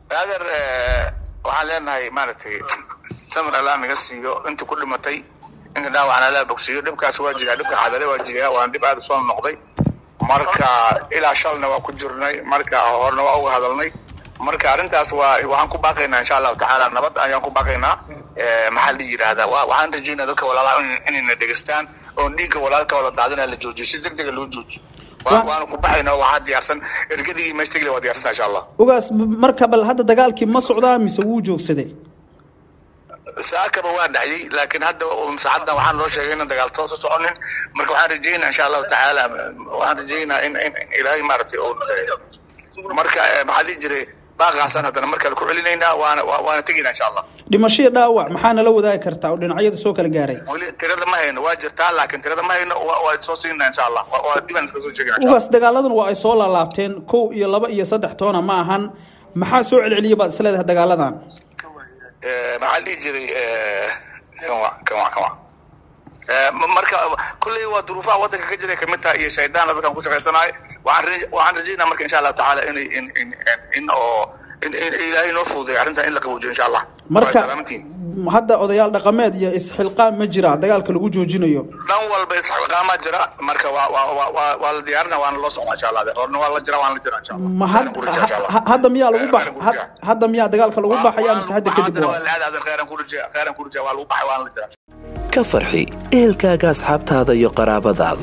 adeer waxaan leenahay maaragtay samir allaa naga siiyo intii ku dhimatay inta dhaawacna allaa bogsiiyo dhibkaas waa jiraa dhibka cadale waa jiraa waana dhib aada usoo noqday marka ilaa shalna waa ku jirnay marka horena waa uga hadalnay marka arrintaas waa waxaan ku baaqaynaa insha allahu tacaala nabad ayaan ku baaqaynaa maxaa la yidhaahdaa waxaan rajaynaa dadka walaalaha inayna dhegeystaan oon dhiigga walaalka wala daadina la joojiyo si deg dega loo joojiyo waana ku baxayna waxaa diyaarsan ergadii meeshtagle waa diyaarsantaa insha allah ugaas marka bal hadda dagaalkii ma socdaa mise wuu joogsaday saakaba waa dhacday laakiin hadda saacaddan waxaan loo sheegay inaan dagaal toosa soconin marka waxaan rajaynaa insha allahu tacaala waxaan rajaynaa in in ilaahay maaragtay oo marka maxaa dhihi jiray baaqaasaan haddana mar kale ku celinaynaa waana waana tegaynaa insha allah dhimashadii dhaawac maxaa nala wadaagi kartaa oo dhinacyada soo kala gaaray weli tirada ma hayno waa jirtaa laakiin tirada ma hayno waa soo siinaa insha allah waa dibaan iska soo sheegina ugaas dagaaladan waa ay soo laalaabteen kow iyo laba iyo saddex toona ma ahan maxaa soo celceliyay baad isleedahay dagaaladan maxaa dhihi jiray kanwa kanwa kanwa marka kulley waa duruufaha waddanka ka jiray kamid taha iyo shaydaan dadkan ku shaqaysanayo waxaan waxaan rajaynaa marka insha allahu tacaala in in in in oo in in ilaahay noo fududeeyo arrintan in la qaboojiyo insha allah marka hadda odayaal dhaqameed iyo isxilqaan ma jira dagaalka lagu joojinayo dhan walba isxilqaamaa jira marka waa waa waa waa la diyaarina waana loo socdaa insha allah horna waa la jira waana la jira insha allah ma hadda miyaa lagu bax hadda miyaa dagaalka lagu baxaya mise hadda kadib waa la aad khayran ku rajaa khayran ku rajaa waa lagu baxay waana la jira ka farxi ehelkaaga asxaabtaada iyo qaraabadaada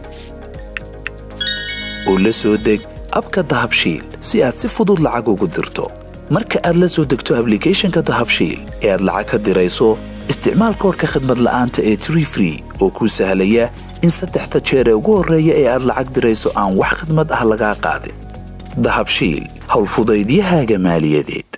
oo la soo deg abka dahabshiil si aad si fudud lacag ugu dirto marka aad la soo degto ablicathonka dahabshiil ee aad lacag ka dirayso isticmaal koorka khadmad la'aanta ee tree free oo kuu sahlaya in saddexda jeer ee ugu horreeya ee aad lacag dirayso aan wax khidmad ah lagaa qaadin dahabshiil howlfudaydiyahaaga maaliyadeed